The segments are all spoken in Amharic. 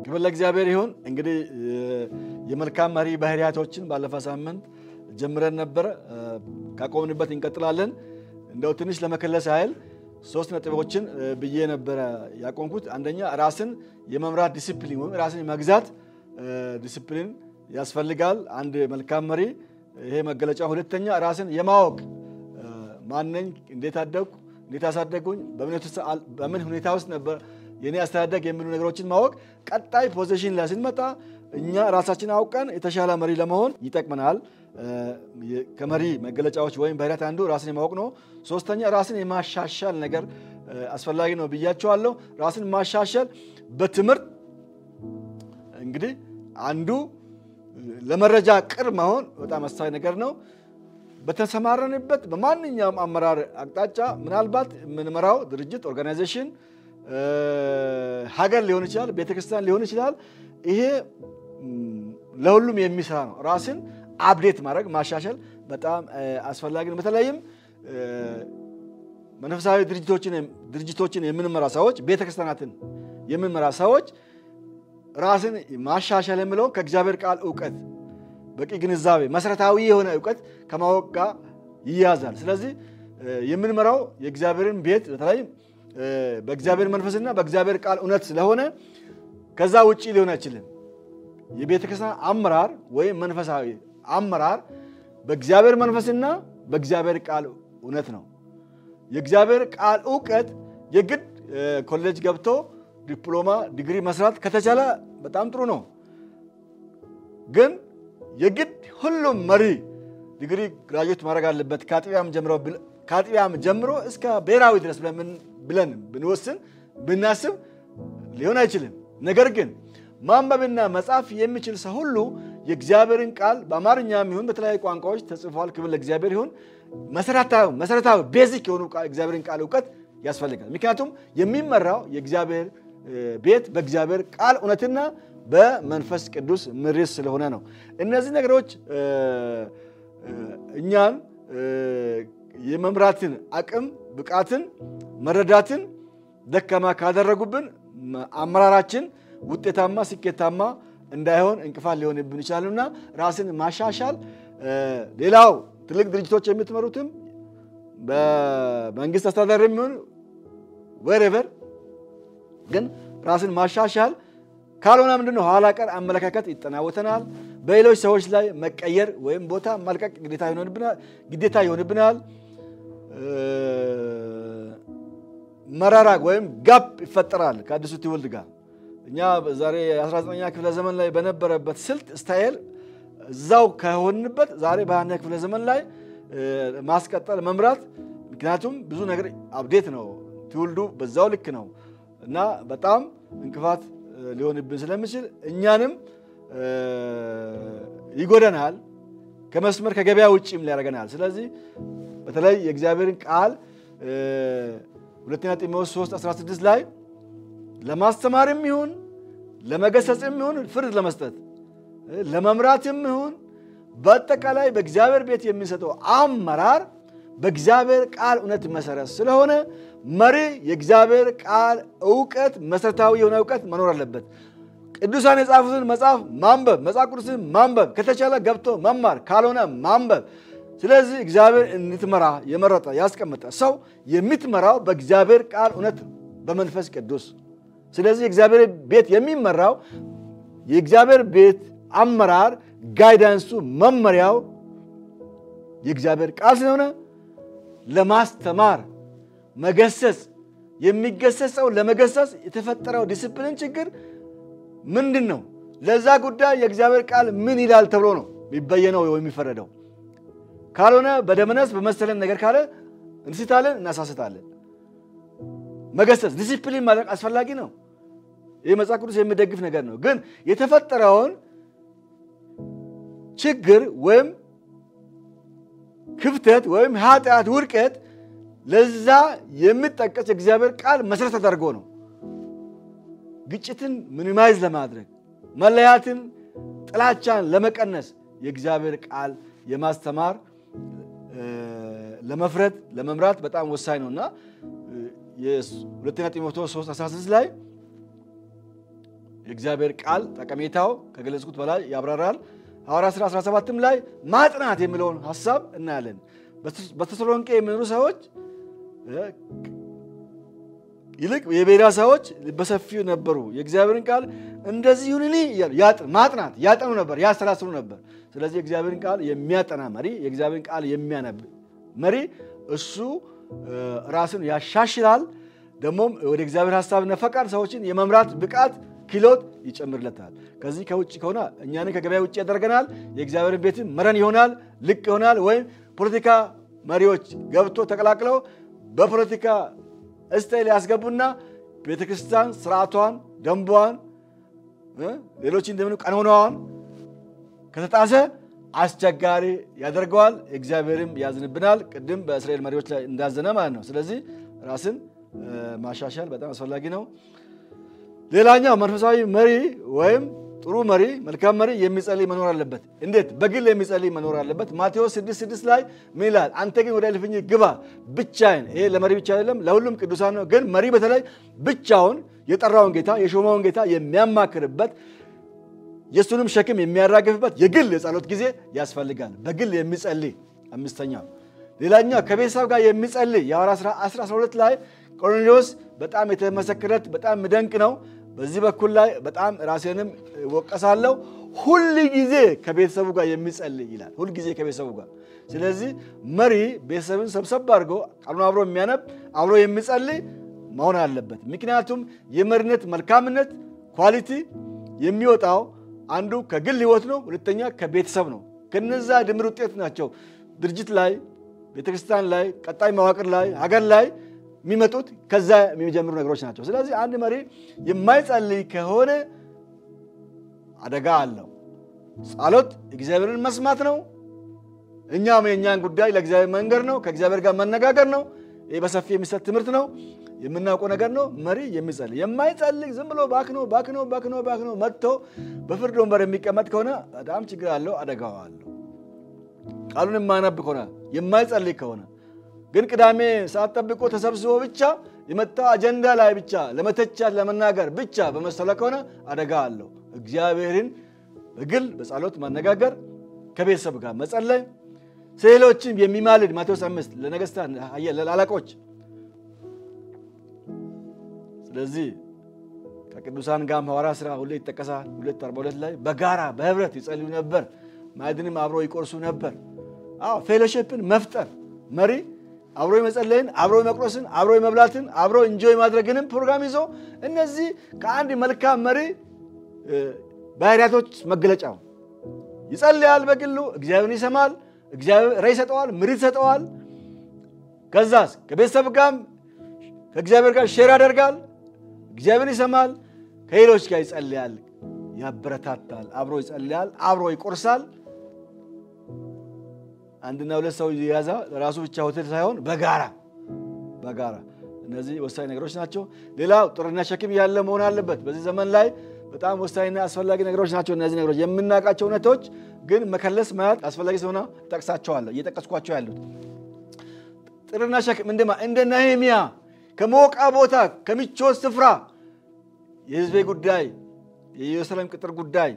ክብር ለእግዚአብሔር ይሁን። እንግዲህ የመልካም መሪ ባህሪያቶችን ባለፈው ሳምንት ጀምረን ነበረ። ካቆምንበት እንቀጥላለን። እንደው ትንሽ ለመከለስ ያህል ሶስት ነጥቦችን ብዬ ነበረ ያቆምኩት። አንደኛ ራስን የመምራት ዲሲፕሊን ወይም ራስን የመግዛት ዲሲፕሊን ያስፈልጋል አንድ መልካም መሪ ይሄ መገለጫ። ሁለተኛ ራስን የማወቅ ማነኝ፣ እንዴት አደግኩ፣ እንዴት አሳደጉኝ፣ በምን ሁኔታ ውስጥ ነበር የኔ አስተዳደግ የሚሉ ነገሮችን ማወቅ ቀጣይ ፖዚሽን ላይ ስንመጣ እኛ ራሳችን አውቀን የተሻለ መሪ ለመሆን ይጠቅመናል። ከመሪ መገለጫዎች ወይም ባህሪያት አንዱ ራስን የማወቅ ነው። ሶስተኛ ራስን የማሻሻል ነገር አስፈላጊ ነው ብያቸዋለሁ። ራስን ማሻሻል በትምህርት እንግዲህ አንዱ ለመረጃ ቅርብ መሆን በጣም አስተዋይ ነገር ነው። በተሰማረንበት በማንኛውም አመራር አቅጣጫ ምናልባት የምንመራው ድርጅት ኦርጋናይዜሽን ሀገር ሊሆን ይችላል፣ ቤተክርስቲያን ሊሆን ይችላል። ይሄ ለሁሉም የሚሰራ ነው። ራስን አፕዴት ማድረግ ማሻሻል በጣም አስፈላጊ ነው። በተለይም መንፈሳዊ ድርጅቶችን የምንመራ ሰዎች፣ ቤተክርስቲያናትን የምንመራ ሰዎች ራስን ማሻሻል የሚለው ከእግዚአብሔር ቃል እውቀት በቂ ግንዛቤ መሰረታዊ የሆነ እውቀት ከማወቅ ጋር ይያዛል። ስለዚህ የምንመራው የእግዚአብሔርን ቤት በተለይ በእግዚአብሔር መንፈስና በእግዚአብሔር ቃል እውነት ስለሆነ ከዛ ውጭ ሊሆን አይችልም። የቤተ ክርስቲያን አመራር ወይም መንፈሳዊ አመራር በእግዚአብሔር መንፈስና በእግዚአብሔር ቃል እውነት ነው። የእግዚአብሔር ቃል እውቀት የግድ ኮሌጅ ገብቶ ዲፕሎማ ዲግሪ መስራት ከተቻለ በጣም ጥሩ ነው። ግን የግድ ሁሉም መሪ ዲግሪ ግራጁዌት ማድረግ አለበት ከአጥቢያም ጀምሮ እስከ ብሔራዊ ድረስ ብለን ብንወስን ብናስብ ሊሆን አይችልም። ነገር ግን ማንበብና መጻፍ የሚችል ሰው ሁሉ የእግዚአብሔርን ቃል በአማርኛም ይሁን በተለያዩ ቋንቋዎች ተጽፏል። ክብር ለእግዚአብሔር ይሁን። መሰረታዊ ቤዚክ የሆኑ እግዚአብሔርን ቃል እውቀት ያስፈልጋል። ምክንያቱም የሚመራው የእግዚአብሔር ቤት በእግዚአብሔር ቃል እውነትና በመንፈስ ቅዱስ ምሪት ስለሆነ ነው። እነዚህ ነገሮች እኛን የመምራትን አቅም ብቃትን፣ መረዳትን ደካማ ካደረጉብን አመራራችን ውጤታማ፣ ስኬታማ እንዳይሆን እንቅፋት ሊሆንብን ይችላሉና ራስን ማሻሻል ሌላው ትልቅ ድርጅቶች የምትመሩትም በመንግስት አስተዳደር የሚሆን ወሬቨር ግን ራስን ማሻሻል ካልሆነ ምንድነው ኋላ ቀር አመለካከት ይጠናወተናል። በሌሎች ሰዎች ላይ መቀየር ወይም ቦታ መልቀቅ ግዴታ ይሆንብናል። መራራቅ ወይም ጋፕ ይፈጠራል ከአዲሱ ትውልድ ጋር። እኛ ዛሬ 19ኛ ክፍለ ዘመን ላይ በነበረበት ስልት ስታይል እዛው ከሆንበት ዛሬ በአንደኛ ክፍለ ዘመን ላይ ማስቀጠል መምራት፣ ምክንያቱም ብዙ ነገር አብዴት ነው ትውልዱ በዛው ልክ ነው እና በጣም እንቅፋት ሊሆንብን ስለሚችል እኛንም ይጎደናል፣ ከመስመር ከገበያ ውጭም ሊያደርገናል። ስለዚህ በተለይ የእግዚአብሔርን ቃል ሁለተኛ ጢሞቴዎስ 3 16 ላይ ለማስተማርም ይሁን ለመገሰጽም ይሁን ፍርድ ለመስጠት ለመምራትም ይሁን በአጠቃላይ በእግዚአብሔር ቤት የሚሰጠው አመራር በእግዚአብሔር ቃል እውነት መሰረት ስለሆነ መሪ የእግዚአብሔር ቃል እውቀት መሰረታዊ የሆነ እውቀት መኖር አለበት። ቅዱሳን የጻፉትን መጽሐፍ ማንበብ፣ መጽሐፍ ቅዱስን ማንበብ ከተቻለ ገብቶ መማር፣ ካልሆነ ማንበብ። ስለዚህ እግዚአብሔር እንድትመራ የመረጠ ያስቀመጠ ሰው የምትመራው በእግዚአብሔር ቃል እውነት በመንፈስ ቅዱስ። ስለዚህ የእግዚአብሔር ቤት የሚመራው የእግዚአብሔር ቤት አመራር ጋይዳንሱ መመሪያው የእግዚአብሔር ቃል ስለሆነ ለማስተማር መገሰጽ የሚገሰጸው ለመገሰጽ የተፈጠረው ዲስፕሊን ችግር ምንድን ነው? ለዛ ጉዳይ የእግዚአብሔር ቃል ምን ይላል ተብሎ ነው የሚበየነው የሚፈረደው። ካልሆነ በደመነስ በመሰለን ነገር ካለ እንስታለን፣ እናሳስታለን። መገሰጽ ዲሲፕሊን ማድረግ አስፈላጊ ነው። ይህ መጽሐፍ ቅዱስ የሚደግፍ ነገር ነው። ግን የተፈጠረውን ችግር ወይም ክፍተት ወይም ኃጢአት፣ ውድቀት ለዛ የሚጠቀስ የእግዚአብሔር ቃል መሰረት ተደርጎ ነው። ግጭትን ሚኒማይዝ ለማድረግ መለያትን፣ ጥላቻን ለመቀነስ የእግዚአብሔር ቃል የማስተማር ለመፍረድ ለመምራት በጣም ወሳኝ ነው እና ሁለተኛ ጢሞቴዎስ 3 16 ላይ የእግዚአብሔር ቃል ጠቀሜታው ከገለጽኩት በላይ ያብራራል። ሐዋርያ ሥራ 17ም ላይ ማጥናት የሚለውን ሀሳብ እናያለን። በተሰሎንቄ የሚኖሩ ሰዎች ይልቅ የቤዳ ሰዎች በሰፊው ነበሩ። የእግዚአብሔርን ቃል እንደዚህ ይሁንኒ ማጥናት ያጠኑ ነበር፣ ያሰላስሉ ነበር። ስለዚህ የእግዚአብሔርን ቃል የሚያጠና መሪ፣ የእግዚአብሔርን ቃል የሚያነብ መሪ እሱ ራስን ያሻሽላል። ደግሞም ወደ እግዚአብሔር ሀሳብና ፈቃድ ሰዎችን የመምራት ብቃት ክህሎት ይጨምርለታል። ከዚህ ከውጭ ከሆነ እኛንን ከገበያ ውጭ ያደርገናል። የእግዚአብሔርን ቤትን መረን ይሆናል፣ ልቅ ይሆናል። ወይም ፖለቲካ መሪዎች ገብቶ ተቀላቅለው በፖለቲካ እስታይል ያስገቡና ቤተክርስቲያን ስርዓቷን፣ ደንቧን፣ ሌሎች እንደምን ቀኖናዋን ከተጣሰ አስቸጋሪ ያደርገዋል። እግዚአብሔርም ያዝንብናል። ቅድም በእስራኤል መሪዎች ላይ እንዳዘነ ማለት ነው። ስለዚህ ራስን ማሻሻል በጣም አስፈላጊ ነው። ሌላኛው መንፈሳዊ መሪ ወይም ጥሩ መሪ መልካም መሪ የሚጸልይ መኖር አለበት። እንዴት? በግል የሚጸልይ መኖር አለበት። ማቴዎስ 6፥6 ላይ ምን ይላል? አንተ ግን ወደ እልፍኝ ግባ ብቻዬን። ይሄ ለመሪ ብቻ አይደለም፣ ለሁሉም ቅዱሳን ነው። ግን መሪ በተለይ ብቻውን የጠራውን ጌታ የሾመውን ጌታ የሚያማክርበት የእሱንም ሸክም የሚያራግፍበት የግል የጸሎት ጊዜ ያስፈልጋል። በግል የሚጸልይ አምስተኛው። ሌላኛው ከቤተሰብ ጋር የሚጸልይ የሐዋርያት ሥራ 12 ላይ ቆርኔሌዎስ በጣም የተመሰከረት በጣም ምደንቅ ነው። በዚህ በኩል ላይ በጣም ራሴንም ወቀሳለሁ። ሁል ጊዜ ከቤተሰቡ ጋር የሚጸልይ ይላል። ሁል ጊዜ ከቤተሰቡ ጋር። ስለዚህ መሪ ቤተሰብን ሰብሰብ አድርጎ ቃሉን አብሮ የሚያነብ አብሮ የሚጸልይ መሆን አለበት። ምክንያቱም የመሪነት መልካምነት ኳሊቲ የሚወጣው አንዱ ከግል ህይወት ነው፣ ሁለተኛ ከቤተሰብ ነው። ከነዛ ድምር ውጤት ናቸው ድርጅት ላይ፣ ቤተክርስቲያን ላይ፣ ቀጣይ መዋቅር ላይ፣ ሀገር ላይ የሚመጡት ከዛ የሚጀምሩ ነገሮች ናቸው። ስለዚህ አንድ መሪ የማይጸልይ ከሆነ አደጋ አለው። ጸሎት እግዚአብሔርን መስማት ነው። እኛም የእኛን ጉዳይ ለእግዚአብሔር መንገር ነው። ከእግዚአብሔር ጋር መነጋገር ነው። ይህ በሰፊ የሚሰጥ ትምህርት ነው። የምናውቀው ነገር ነው። መሪ የሚጸልይ የማይጸልይ ዝም ብሎ ባክኖ ባክኖ ባክኖ ባክኖ መጥቶ በፍርድ ወንበር የሚቀመጥ ከሆነ በጣም ችግር አለው፣ አደጋው አለው። ቃሉን የማያነብ ከሆነ የማይጸልይ ከሆነ ግን ቅዳሜ ሰዓት ጠብቆ ተሰብስቦ ብቻ የመጣው አጀንዳ ላይ ብቻ ለመተቻት ለመናገር ብቻ በመሰለ ከሆነ አደጋ አለው። እግዚአብሔርን በግል በጸሎት ማነጋገር፣ ከቤተሰብ ጋር መጸለይ፣ ሌሎችም የሚማልድ ማቴዎስ አምስት ለነገስታት ለአለቆች ስለዚህ ከቅዱሳን ጋር ሐዋርያት ሥራ ሁሌ ይጠቀሳል። ሁለት አርባ ሁለት ላይ በጋራ በህብረት ይጸልዩ ነበር፣ ማዕድንም አብሮ ይቆርሱ ነበር። አዎ ፌሎሺፕን መፍጠር መሪ አብሮ የመጸለይን አብሮ የመቁረስን አብሮ የመብላትን አብሮ እንጆይ ማድረግንም ፕሮግራም ይዞ እነዚህ ከአንድ መልካም መሪ ባህሪያቶች መገለጫው ይጸልያል። በግሉ እግዚአብሔርን ይሰማል። እግዚአብሔር ራዕይ ይሰጠዋል፣ ምሪት ይሰጠዋል። ከዛስ ከቤተሰብ ጋር ከእግዚአብሔር ጋር ሼር ያደርጋል። እግዚአብሔር ይሰማል። ከሌሎች ጋር ይጸልያል፣ ያበረታታል፣ አብሮ ይጸልያል፣ አብሮ ይቆርሳል። አንድና ሁለት ሰው የያዛ ለራሱ ብቻ ሆቴል ሳይሆን በጋራ በጋራ እነዚህ ወሳኝ ነገሮች ናቸው። ሌላው ጥርና ሸክም ያለ መሆን አለበት። በዚህ ዘመን ላይ በጣም ወሳኝና አስፈላጊ ነገሮች ናቸው። እነዚህ ነገሮች የምናውቃቸው እውነቶች ግን መከለስ ማየት አስፈላጊ ስለሆነ ጠቅሳቸዋለሁ፣ እየጠቀስኳቸው ያሉት ጥርና ሸክም እንደማ እንደ ነህምያ ከሞቃ ቦታ ከምቾት ስፍራ የህዝቤ ጉዳይ የኢየሩሳሌም ቅጥር ጉዳይ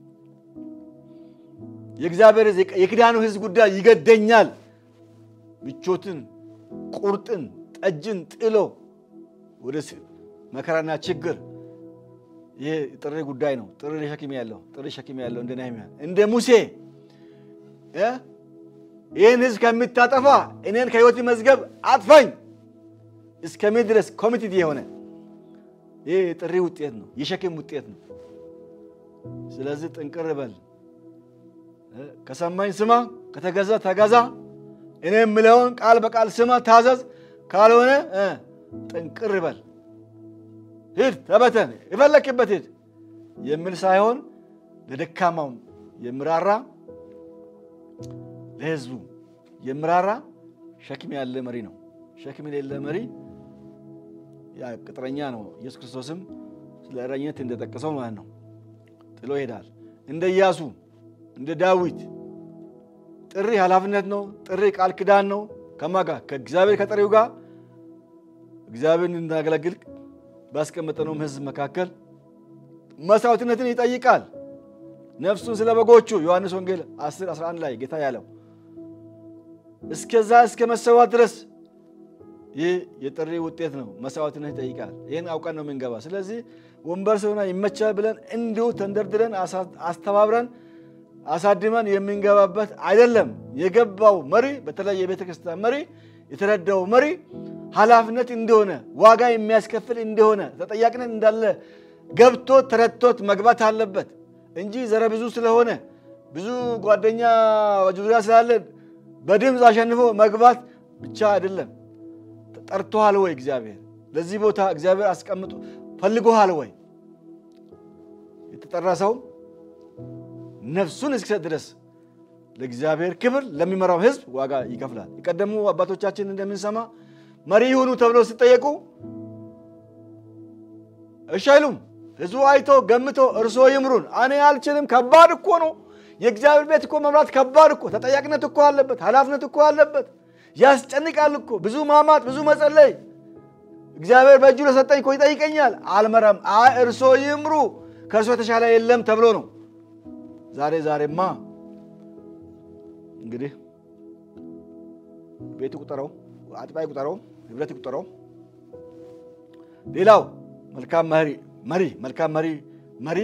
የእግዚአብሔር የኪዳኑ ህዝብ ጉዳይ ይገደኛል። ምቾትን፣ ቁርጥን፣ ጠጅን ጥሎ ወደ መከራና ችግር ይሄ ጥሪ ጉዳይ ነው። ጥሪ ሸክም ያለው ጥሪ ሸክም ያለው እንደ ነህምያ እንደ ሙሴ ይህን ህዝብ ከምታጠፋ እኔን ከህይወት መዝገብ አጥፋኝ እስከሚል ድረስ ኮሚትድ የሆነ ይህ የጥሪ ውጤት ነው፣ የሸክም ውጤት ነው። ስለዚህ ጥንቅር በል ከሰማኝ ስማ፣ ከተገዛ ተገዛ፣ እኔ የምለውን ቃል በቃል ስማ፣ ታዘዝ። ካልሆነ ጥንቅር በል ሂድ፣ ተበተን፣ የፈለክበት ሂድ የሚል ሳይሆን ለደካማው የምራራ ለህዝቡ የምራራ ሸክም ያለ መሪ ነው። ሸክም የሌለ መሪ ያ ቅጥረኛ ነው። ኢየሱስ ክርስቶስም ስለ እረኝነት እንደጠቀሰው ማለት ነው። ጥሎ ይሄዳል። እንደ ኢያሱ እንደ ዳዊት ጥሪ ኃላፊነት ነው። ጥሪ ቃል ኪዳን ነው። ከማን ጋር? ከእግዚአብሔር ከጠሪው ጋር እግዚአብሔር እንድናገለግል ባስቀመጠነውም ህዝብ መካከል መስዋዕትነትን ይጠይቃል። ነፍሱን ስለ በጎቹ ዮሐንስ ወንጌል 10 11 ላይ ጌታ ያለው እስከዛ እስከ መሰዋት ድረስ ይህ የጥሪ ውጤት ነው። መስዋዕትነት ይጠይቃል። ይህን አውቀን ነው የምንገባ። ስለዚህ ወንበር ስለሆነ ይመቻል ብለን እንዲሁ ተንደርድረን አስተባብረን አሳድመን የምንገባበት አይደለም። የገባው መሪ በተለይ የቤተ ክርስቲያን መሪ የተረዳው መሪ ኃላፊነት እንደሆነ ዋጋ የሚያስከፍል እንደሆነ ተጠያቂነት እንዳለ ገብቶ ተረድቶት መግባት አለበት እንጂ ዘረ ብዙ ስለሆነ ብዙ ጓደኛ ዙሪያ ስላለን በድምፅ አሸንፎ መግባት ብቻ አይደለም። ጠርቶሃል ወይ? እግዚአብሔር ለዚህ ቦታ እግዚአብሔር አስቀምጦ ፈልጎሃል ወይ? የተጠራ ሰው ነፍሱን እስኪሰጥ ድረስ ለእግዚአብሔር ክብር ለሚመራው ሕዝብ ዋጋ ይከፍላል። የቀደሙ አባቶቻችን እንደምንሰማ መሪ ይሁኑ ተብለው ሲጠየቁ እሺ አይሉም። ሕዝቡ አይቶ ገምቶ እርሶ ይምሩን፣ እኔ አልችልም፣ ከባድ እኮ ነው። የእግዚአብሔር ቤት እኮ መምራት ከባድ እኮ፣ ተጠያቂነት እኮ አለበት፣ ኃላፊነት እኮ አለበት፣ ያስጨንቃል እኮ፣ ብዙ ማማት፣ ብዙ መጸለይ። እግዚአብሔር በእጁ ለሰጠኝ እኮ ይጠይቀኛል። አልመራም። አይ እርሶ ይምሩ፣ ከእርሶ የተሻለ የለም ተብሎ ነው። ዛሬ ዛሬማ እንግዲህ ቤት ቁጠረው፣ አጥባይ ቁጠረው፣ ህብረት ቁጠረው። ሌላው መልካም መሪ መሪ መልካም መሪ መሪ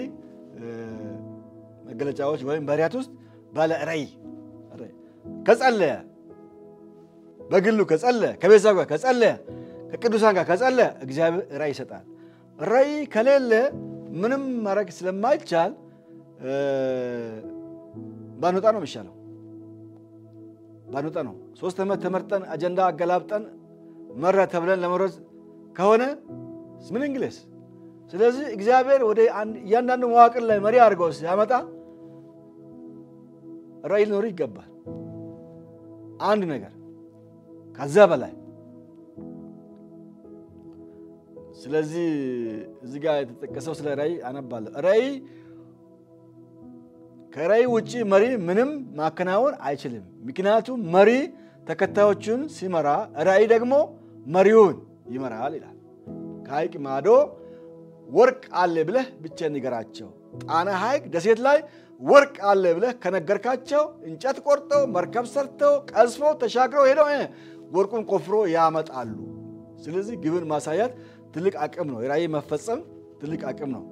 መገለጫዎች ወይም ባህሪያት ውስጥ ባለ ራዕይ ከጸለየ በግሉ ከጸለየ ከቤተሰብ ጋር ከጸለየ ከቅዱሳን ጋር ከጸለየ እግዚአብሔር ራዕይ ይሰጣል። ራዕይ ከሌለ ምንም ማድረግ ስለማይቻል ባንወጣ ነው የሚሻለው። ባንወጣ ነው። ሶስት ዓመት ተመርጠን አጀንዳ አገላብጠን መራ ተብለን ለመሮጥ ከሆነ ምን እንግሌስ። ስለዚህ እግዚአብሔር ወደ እያንዳንዱ መዋቅር ላይ መሪ አድርገው ሲያመጣ ራዕይ ሊኖር ይገባል። አንድ ነገር ከዛ በላይ ስለዚህ እዚህ ጋር የተጠቀሰው ስለ ራዕይ አነባለሁ። ራዕይ ከራዕይ ውጭ መሪ ምንም ማከናወን አይችልም። ምክንያቱም መሪ ተከታዮቹን ሲመራ፣ ራዕይ ደግሞ መሪውን ይመራል ይላል። ከሐይቅ ማዶ ወርቅ አለ ብለህ ብቻ ንገራቸው። ጣና ሐይቅ ደሴት ላይ ወርቅ አለ ብለህ ከነገርካቸው እንጨት ቆርጠው መርከብ ሰርተው ቀዝፈው ተሻግረው ሄደው ወርቁን ቆፍሮ ያመጣሉ። ስለዚህ ግብን ማሳያት ትልቅ አቅም ነው። የራዕይ መፈጸም ትልቅ አቅም ነው።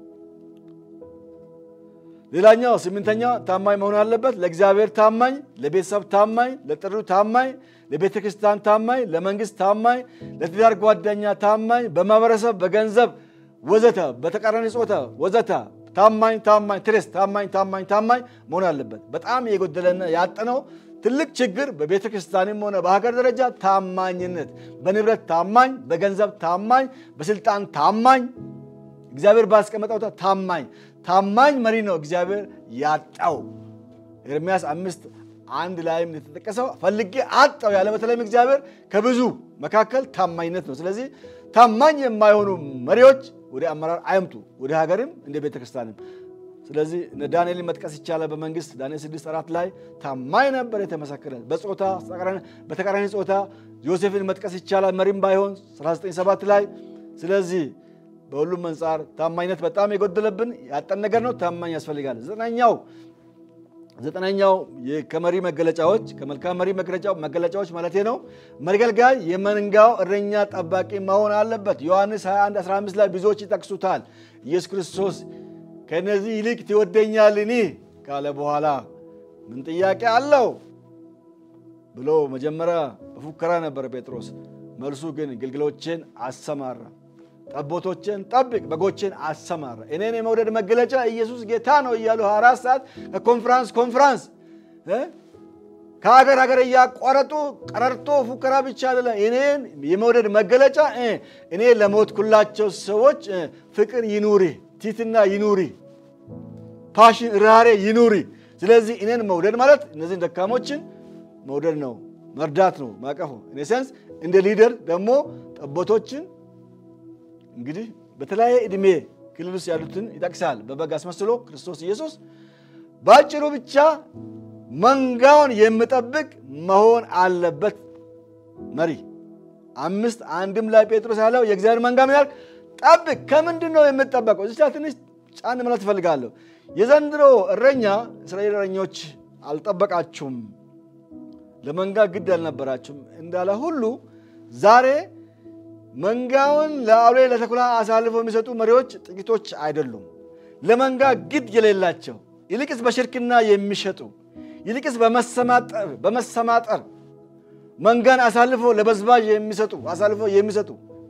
ሌላኛው ስምንተኛው ታማኝ መሆን አለበት። ለእግዚአብሔር ታማኝ፣ ለቤተሰብ ታማኝ፣ ለጥሪው ታማኝ፣ ለቤተ ክርስቲያን ታማኝ፣ ለመንግስት ታማኝ፣ ለትዳር ጓደኛ ታማኝ፣ በማህበረሰብ በገንዘብ ወዘተ፣ በተቃራኒ ጾታ ወዘተ ታማኝ ታማኝ ትሬስ ታማኝ ታማኝ ታማኝ መሆን አለበት። በጣም የጎደለና ያጠነው ትልቅ ችግር በቤተ ክርስቲያንም ሆነ በሀገር ደረጃ ታማኝነት፣ በንብረት ታማኝ፣ በገንዘብ ታማኝ፣ በስልጣን ታማኝ፣ እግዚአብሔር ባስቀመጠው ታማኝ ታማኝ መሪ ነው እግዚአብሔር ያጣው። ኤርምያስ አምስት አንድ ላይም የተጠቀሰው ፈልጌ አጣው ያለ በተለይም እግዚአብሔር ከብዙ መካከል ታማኝነት ነው። ስለዚህ ታማኝ የማይሆኑ መሪዎች ወደ አመራር አይምጡ፣ ወደ ሀገርም እንደ ቤተ ክርስቲያንም። ስለዚህ ዳንኤልን መጥቀስ ይቻላል። በመንግስት ዳንኤል 6 አራት ላይ ታማኝ ነበር የተመሰከረ በጾታ በተቃራኒ ጾታ ዮሴፍን መጥቀስ ይቻላል፣ መሪም ባይሆን 197 ላይ ስለዚህ በሁሉም አንጻር ታማኝነት በጣም የጎደለብን ያጠን ነገር ነው። ታማኝ ያስፈልጋል። ዘጠነኛው ዘጠነኛው ከመሪ መገለጫዎች ከመልካም መሪ መገለጫዎች ማለት ነው መገልጋይ የመንጋው እረኛ ጠባቂ መሆን አለበት። ዮሐንስ 21 15 ላይ ብዙዎች ይጠቅሱታል። ኢየሱስ ክርስቶስ ከእነዚህ ይልቅ ትወደኛልን ካለ በኋላ ምን ጥያቄ አለው ብሎ መጀመሪያ በፉከራ ነበረ ጴጥሮስ። መልሱ ግን ግልገሎቼን አሰማራ ጠቦቶችን ጠብቅ፣ በጎችን አሰማራ። እኔን የመውደድ መገለጫ ኢየሱስ ጌታ ነው እያሉ አራት ሰዓት ከኮንፍራንስ ኮንፍራንስ ከሀገር ሀገር እያቋረጡ ቀረርቶ ፉከራ ብቻ አይደለ። እኔን የመውደድ መገለጫ እኔ ለሞትኩላቸው ሰዎች ፍቅር ይኑሪ፣ ቲትና ይኑሪ፣ ፓሽን ራሬ ይኑሪ። ስለዚህ እኔን መውደድ ማለት እነዚህን ደካሞችን መውደድ ነው፣ መርዳት ነው፣ ማቀፉ ኢኔሴንስ እንደ ሊደር ደግሞ ጠቦቶችን እንግዲህ በተለያየ ዕድሜ ክልል ውስጥ ያሉትን ይጠቅሳል። በበግ አስመስሎ ክርስቶስ ኢየሱስ በአጭሩ ብቻ መንጋውን የሚጠብቅ መሆን አለበት መሪ። አምስት አንድም ላይ ጴጥሮስ ያለው የእግዚአብሔር መንጋ ምን ያህል ጠብቅ። ከምንድን ነው የምጠበቀው? እዚህ ትንሽ ጫን ማለት እፈልጋለሁ። የዘንድሮ እረኛ እስራኤል እረኞች አልጠበቃችሁም፣ ለመንጋ ግድ አልነበራችሁም እንዳለ ሁሉ ዛሬ መንጋውን ለአውሬ ለተኩላ አሳልፈው የሚሰጡ መሪዎች ጥቂቶች አይደሉም። ለመንጋ ግድ የሌላቸው ይልቅስ በሽርክና የሚሸጡ ይልቅስ በመሰማጠር በመሰማጠር መንጋን አሳልፎ ለበዝባዥ የሚሰጡ አሳልፎ የሚሰጡ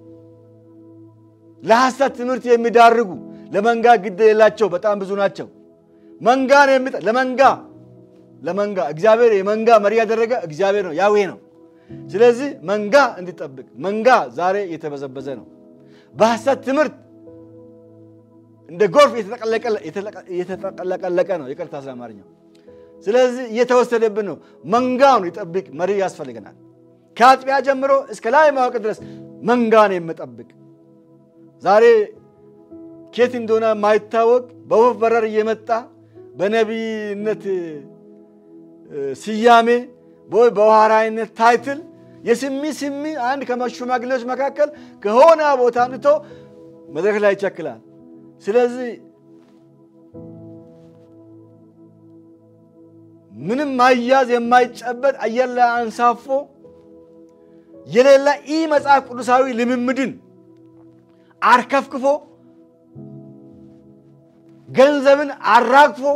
ለሐሰት ትምህርት የሚዳርጉ ለመንጋ ግድ የሌላቸው በጣም ብዙ ናቸው። መንጋን የሚጠ ለመንጋ ለመንጋ እግዚአብሔር የመንጋ መሪ ያደረገ እግዚአብሔር ነው፣ ያዌ ነው። ስለዚህ መንጋ እንዲጠብቅ መንጋ ዛሬ እየተበዘበዘ ነው። በሐሰት ትምህርት እንደ ጎርፍ እየተጠቀለቀ ነው። ይቅርታ ስለ አማርኛው። ስለዚህ እየተወሰደብን ነው። መንጋውን ይጠብቅ መሪ ያስፈልገናል። ከአጥቢያ ጀምሮ እስከ ላይ ማወቅ ድረስ መንጋን የምጠብቅ ዛሬ ኬት እንደሆነ የማይታወቅ በወፍ በረር እየመጣ በነቢይነት ስያሜ በውሃራይነት ታይትል የስሚ ስሚ አንድ ከሽማግሌዎች መካከል ከሆነ ቦታ አምጥቶ መድረክ ላይ ይቸክላል። ስለዚህ ምንም ማያዝ የማይጨበጥ አየር ላይ አንሳፎ የሌላ ኢ መጽሐፍ ቅዱሳዊ ልምምድን አርከፍክፎ ገንዘብን አራግፎ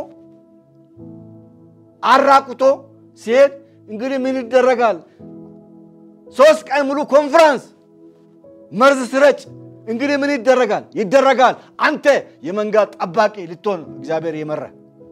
አራቁቶ ሲሄድ እንግዲህ ምን ይደረጋል? ሶስት ቀን ሙሉ ኮንፈረንስ መርዝ ስረጭ እንግዲህ ምን ይደረጋል? ይደረጋል። አንተ የመንጋ ጠባቂ ልትሆን እግዚአብሔር የመራ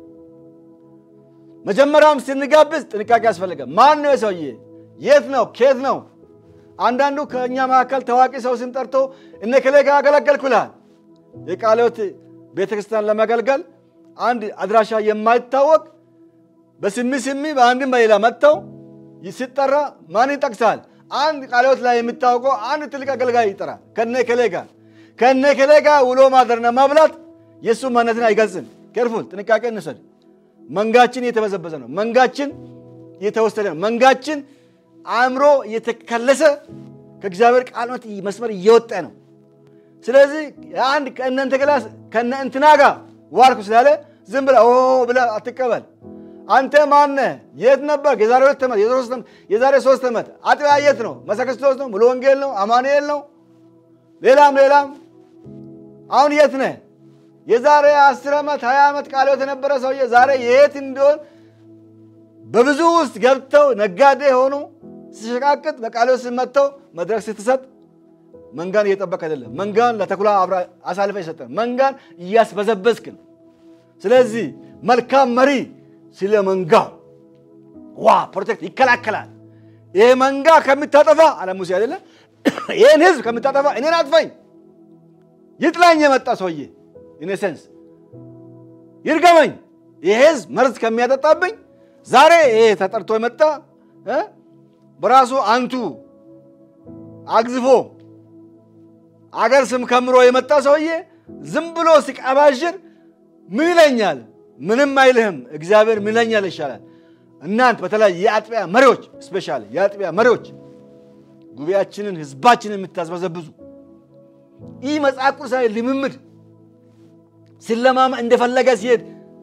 መጀመሪያውም ስንጋብዝ ጥንቃቄ ያስፈልጋል። ማን ነው የሰውዬ? የት ነው? ኬት ነው? አንዳንዱ ከእኛ መካከል ታዋቂ ሰው ስንጠርቶ እነ ከሌ ጋር አገለገልኩ ይልሃል። የቃለ ሕይወት ቤተክርስቲያን ለማገልገል አንድ አድራሻ የማይታወቅ በስሚ ስሚ በአንድም በሌላ መጥተው ሲጠራ ማን ይጠቅሳል? አንድ ቃለ ሕይወት ላይ የሚታወቀው አንድ ትልቅ አገልጋይ ይጠራል። ከነ ከሌ ጋር ከነ ከሌ ጋር ውሎ ማደርና ማብላት የእሱ ማንነትን አይገልጽም። ኬርፉል ጥንቃቄ እንውሰድ። መንጋችን እየተበዘበዘ ነው። መንጋችን እየተወሰደ ነው። መንጋችን አእምሮ እየተከለሰ ከእግዚአብሔር ቃል መስመር እየወጣ ነው። ስለዚህ አንድ ከእነንተ ክላስ ከነ እንትና ጋር ዋልኩ ስላለ ዝም ብለህ ኦ ብለህ አትቀበል። አንተ ማነህ? የት ነበር? የዛሬ ሁለት ዓመት የዛሬ ሶስት ዓመት አጥቢያ የት ነው? መሰክርስቶስ ነው? ሙሉ ወንጌል ነው? አማኑኤል ነው? ሌላም ሌላም አሁን የት ነህ? የዛሬ አስር ዓመት ሀያ ዓመት ቃለ ሕይወት የነበረ ሰውዬ ዛሬ የት እንደሆን በብዙ ውስጥ ገብተው ነጋዴ ሆኑ ሲሸቃቅጥ በቃለ ሕይወት መጥተው መድረክ ስትሰጥ መንጋን እየጠበቅ አይደለም። መንጋን ለተኩላ አሳልፈ የሰጠ መንጋን እያስበዘበዝክ ነው። ስለዚህ መልካም መሪ ስለ መንጋው ዋ ፕሮቴክት ይከላከላል። ይህ መንጋ ከምታጠፋ አለ ሙሴ አይደለ? ይህን ህዝብ ከምታጠፋ እኔን አጥፋኝ፣ ይጥላኝ የመጣ ሰውዬ ኢኔሴንስ ይርገመኝ፣ ይህ ህዝብ መርዝ ከሚያጠጣብኝ ዛሬ ይሄ ተጠርቶ የመጣ በራሱ አንቱ አግዝፎ አገር ስም ከምሮ የመጣ ሰውዬ ዝም ብሎ ሲቀባዥር ምን ይለኛል? ምንም አይልህም። እግዚአብሔር ምን ይለኛል ይሻላል። እናንት በተለይ የአጥቢያ መሪዎች ስፔሻሊ የአጥቢያ መሪዎች ጉባኤያችንን ህዝባችንን የምታስበዘብዙ ይህ መጽሐፍ ቅዱሳዊ ልምምድ ሲለማመ እንደፈለገ ሲሄድ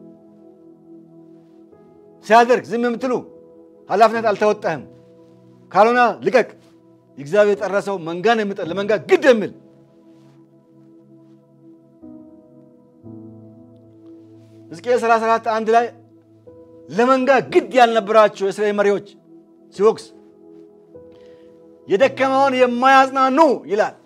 ሲያደርግ ዝም የምትሉ ኃላፊነት አልተወጣህም። ካልሆነ ልቀቅ። እግዚአብሔር የጠረሰው መንጋን የሚጠ ለመንጋ ግድ የሚል ሕዝቅኤል 34 አንድ ላይ ለመንጋ ግድ ያልነበራቸው የእስራኤል መሪዎች ሲወቅስ የደከመውን የማያጽናኑ ይላል።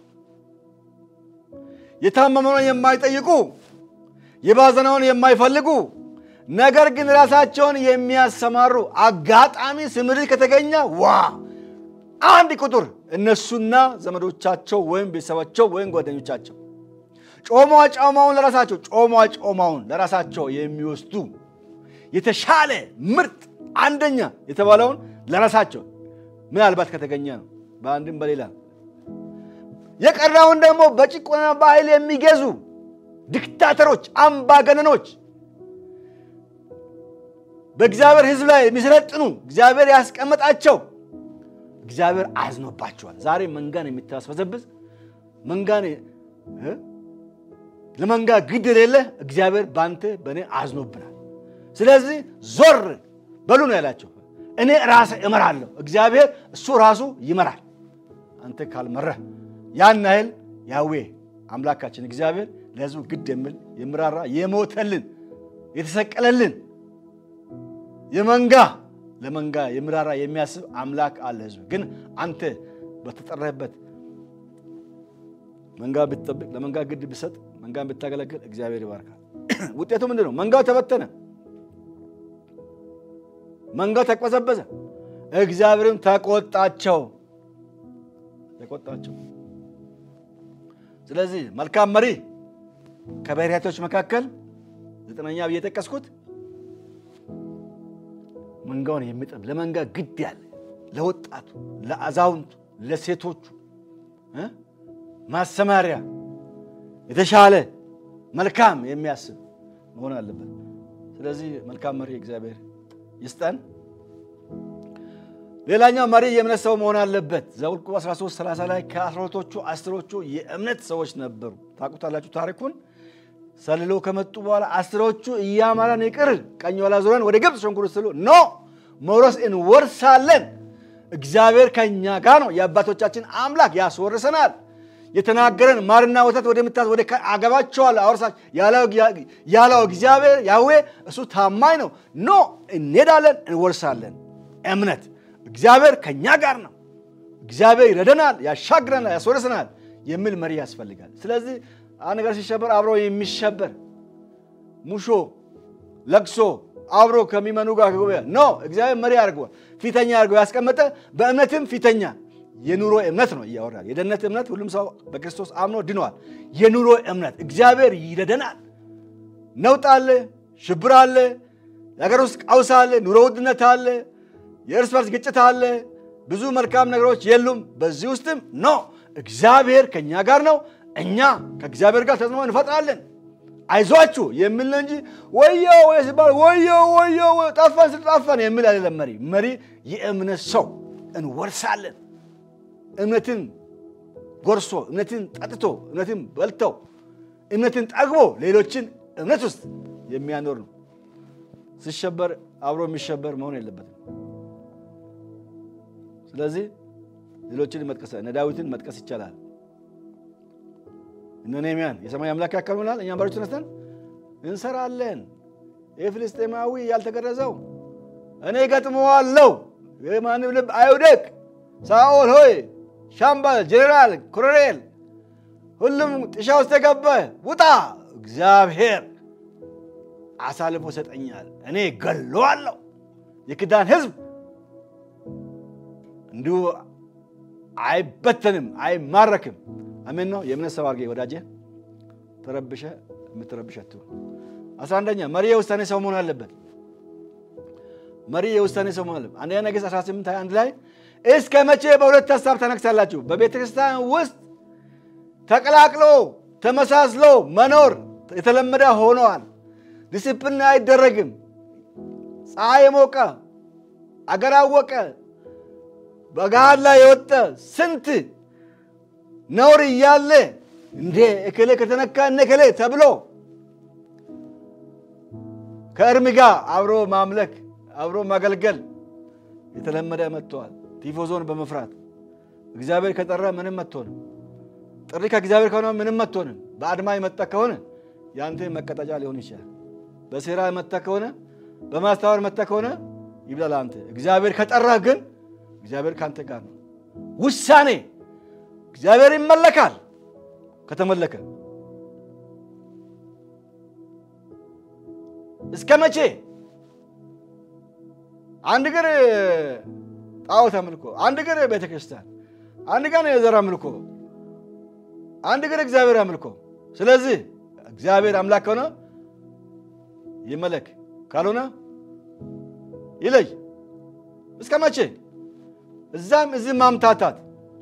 የታመመውን የማይጠይቁ የባዘነውን የማይፈልጉ ነገር ግን ራሳቸውን የሚያሰማሩ አጋጣሚ ስምሪት ከተገኘ ዋ አንድ ቁጥር እነሱና ዘመዶቻቸው ወይም ቤተሰባቸው ወይም ጓደኞቻቸው ጮማ ጮማውን ለራሳቸው ጮማ ጮማውን ለራሳቸው የሚወስዱ የተሻለ ምርጥ አንደኛ የተባለውን ለራሳቸው ምናልባት ከተገኘ ነው። በአንድም በሌላ የቀረውን ደግሞ በጭቆና በኃይል የሚገዙ ዲክታተሮች፣ አምባገነኖች በእግዚአብሔር ሕዝብ ላይ የሚሰለጥኑ እግዚአብሔር ያስቀመጣቸው እግዚአብሔር አዝኖባቸዋል። ዛሬ መንጋን የምታስበዘብዝ መንጋን ለመንጋ ግድ የሌለ እግዚአብሔር በአንተ በእኔ አዝኖብናል። ስለዚህ ዞር በሉ ነው ያላቸው። እኔ ራሴ እመራለሁ። እግዚአብሔር እሱ ራሱ ይመራል። አንተ ካልመረህ ያን ያህል ያዌ አምላካችን እግዚአብሔር ለሕዝቡ ግድ የሚል የሚራራ የሞተልን የተሰቀለልን የመንጋ ለመንጋ የሚራራ የሚያስብ አምላክ አለ። ሕዝቡ ግን አንተ በተጠራህበት መንጋ ብትጠብቅ፣ ለመንጋ ግድ ብሰጥ፣ መንጋን ብታገለግል እግዚአብሔር ይባርካል። ውጤቱ ምንድን ነው? መንጋው ተበተነ። መንጋው ተቅበዘበዘ። እግዚአብሔርም ተቆጣቸው ተቆጣቸው። ስለዚህ መልካም መሪ ከባሕርያቶች መካከል ዘጠነኛ ብዬ የጠቀስኩት መንጋውን የሚጠብ ለመንጋ ግድ ያለ ለወጣቱ፣ ለአዛውንቱ፣ ለሴቶቹ ማሰማሪያ የተሻለ መልካም የሚያስብ መሆን አለበት። ስለዚህ መልካም መሪ እግዚአብሔር ይስጠን። ሌላኛው መሪ የእምነት ሰው መሆን አለበት። ዘኍልቍ 13 30 ላይ ከአስራሁለቶቹ አስሮቹ የእምነት ሰዎች ነበሩ። ታውቁታላችሁ ታሪኩን። ሰልለው ከመጡ በኋላ አስሮቹ እያማራን ይቅር ቀኝ ኋላ ዞረን ወደ ግብፅ ሸንኩር ስሉ ኖ መውረስ እንወርሳለን። እግዚአብሔር ከእኛ ጋር ነው። የአባቶቻችን አምላክ ያስወርሰናል። የተናገረን ማርና ወተት ወደምታዝ ወደ አገባቸዋለሁ አወርሳቸው ያለው እግዚአብሔር ያዌ እሱ ታማኝ ነው። ኖ እንሄዳለን፣ እንወርሳለን። እምነት እግዚአብሔር ከእኛ ጋር ነው። እግዚአብሔር ይረደናል፣ ያሻግረናል፣ ያስወርሰናል የሚል መሪ ያስፈልጋል። ስለዚህ አንድ ነገር ሲሸበር አብሮ የሚሸበር ሙሾ ለቅሶ አብሮ ከሚመኑ ጋር ኖ እግዚአብሔር መሪ አድርገዋል። ፊተኛ አድርገው ያስቀመጠ በእምነትም ፊተኛ የኑሮ እምነት ነው እያወራል። የደህንነት እምነት ሁሉም ሰው በክርስቶስ አምኖ ድኗል። የኑሮ እምነት እግዚአብሔር ይረደናል። ነውጥ አለ፣ ሽብር አለ፣ የሀገር ውስጥ ቀውስ አለ፣ ኑሮ ውድነት አለ፣ የእርስ በርስ ግጭት አለ፣ ብዙ መልካም ነገሮች የሉም። በዚህ ውስጥም ኖ እግዚአብሔር ከእኛ ጋር ነው። እኛ ከእግዚአብሔር ጋር ተጽዕኖ እንፈጥራለን። አይዟችሁ የሚል ነው እንጂ ወዮ ወይ ሲባል ወዮ ወዮ ጠፋን ስል ጠፋን የሚል አይደለም። መሪ መሪ የእምነት ሰው እንወርሳለን እምነትን ጎርሶ እምነትን ጠጥቶ እምነትን በልተው እምነትን ጠግቦ ሌሎችን እምነት ውስጥ የሚያኖር ነው። ሲሸበር አብሮ የሚሸበር መሆን የለበትም። ስለዚህ ሌሎችን መጥቀስ እነ ዳዊትን መጥቀስ ይቻላል። እነ ነህምያን የሰማይ አምላክ ያከናውናል፣ እኛም ባሮች ተነስተን እንሰራለን። የፍልስጤማዊ ያልተገረዘው እኔ ገጥመዋለሁ፣ የማንም ልብ አይውደቅ። ሳኦል ሆይ ሻምበል፣ ጄኔራል፣ ኮሎኔል ሁሉም ጥሻ ውስጥ የገባ ውጣ፣ እግዚአብሔር አሳልፎ ሰጠኛል፣ እኔ ገለዋለሁ። የክዳን ሕዝብ እንዲሁ አይበተንም፣ አይማረክም። አሜን ነው። የእምነት ሰው አድርጌ ወዳጄ ተረብሸ የምትረብሽ አትሁን። አስራ አንደኛ መሪ የውሳኔ ሰው መሆን አለበት። መሪ የውሳኔ ሰው መሆን አለበት። አንደኛ ነገሥት 18 21 ላይ እስከ መቼ በሁለት ሀሳብ ተነግሳላችሁ? በቤተ ክርስቲያን ውስጥ ተቀላቅሎ ተመሳስሎ መኖር የተለመደ ሆነዋል። ዲስፕሊን አይደረግም። ፀሐይ የሞቀ አገር አወቀ በገሃድ ላይ የወጠ ስንት ነውር እያለ እንዴ እከሌ ከተነካ እነ እከሌ ተብሎ ከእርም ጋር አብሮ ማምለክ አብሮ ማገልገል የተለመደ መጥተዋል። ቲፎዞን በመፍራት እግዚአብሔር ከጠራ ምንም አትሆንም። ጥሪ ከእግዚአብሔር ከሆነ ምንም አትሆንም። በአድማ የመጣ ከሆነ የአንተ መቀጠጫ ሊሆን ይችላል። በሴራ የመጣ ከሆነ በማስተዋር መጣ ከሆነ ይብላል አንተ። እግዚአብሔር ከጠራ ግን እግዚአብሔር ከአንተ ጋር ነው። ውሳኔ እግዚአብሔር ይመለካል። ከተመለከ እስከ መቼ አንድ እግር ጣዖት አምልኮ፣ አንድ እግር ቤተ ክርስቲያን፣ አንድ ቀን የዘር አምልኮ፣ አንድ እግር እግዚአብሔር አምልኮ። ስለዚህ እግዚአብሔር አምላክ ከሆነ ይመለክ፣ ካልሆነ ይለይ። እስከ መቼ እዛም እዚህ ማምታታት?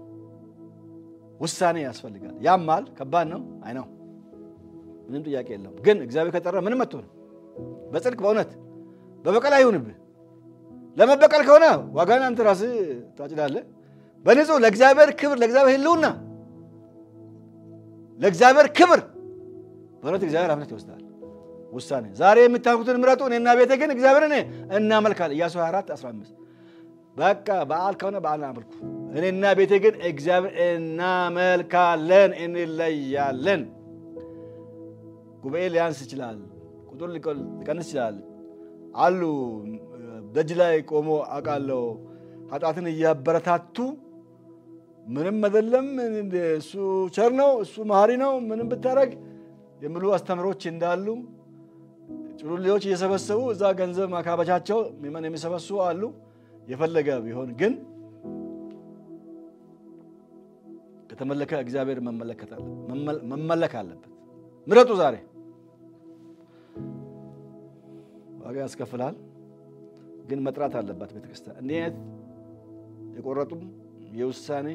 ውሳኔ ያስፈልጋል። ያማል፣ ከባድ ነው። አይ ነው፣ ምንም ጥያቄ የለውም። ግን እግዚአብሔር ከጠራ ምንም አትሆንም። በጽድቅ በእውነት በበቀል አይሁንብህ። ለመበቀል ከሆነ ዋጋን አንተ ራስህ ታጭዳለህ። በንጹህ ለእግዚአብሔር ክብር፣ ለእግዚአብሔር ሕልውና፣ ለእግዚአብሔር ክብር በእውነት እግዚአብሔር ኃላፊነት ይወስዳል። ውሳኔ ዛሬ የምታውቁትን ምረጡ፣ እኔና ቤቴ ግን እግዚአብሔርን እናመልካለን። ኢያሱ 24 15 በቃ በዓል ከሆነ በዓል አመልኩ፣ እኔና ቤቴ ግን እግዚአብሔር እናመልካለን፣ እንለያለን። ጉባኤ ሊያንስ ይችላል፣ ቁጥር ሊቀንስ ይችላል። አሉ ደጅ ላይ ቆሞ አውቃለሁ ኃጢአትን እያበረታቱ ምንም አይደለም፣ እሱ ቸር ነው፣ እሱ መሐሪ ነው፣ ምንም ብታደርግ የሚሉ አስተምሮች እንዳሉ ጭሩሌዎች እየሰበሰቡ እዛ ገንዘብ ማካበቻቸው ሚመን የሚሰበስቡ አሉ። የፈለገ ቢሆን ግን ከተመለከ እግዚአብሔር መመለክ አለበት። ምረጡ። ዛሬ ዋጋ ያስከፍላል፣ ግን መጥራት አለባት ቤተክርስቲያን። እንዲህ አይነት የቆረጡም የውሳኔ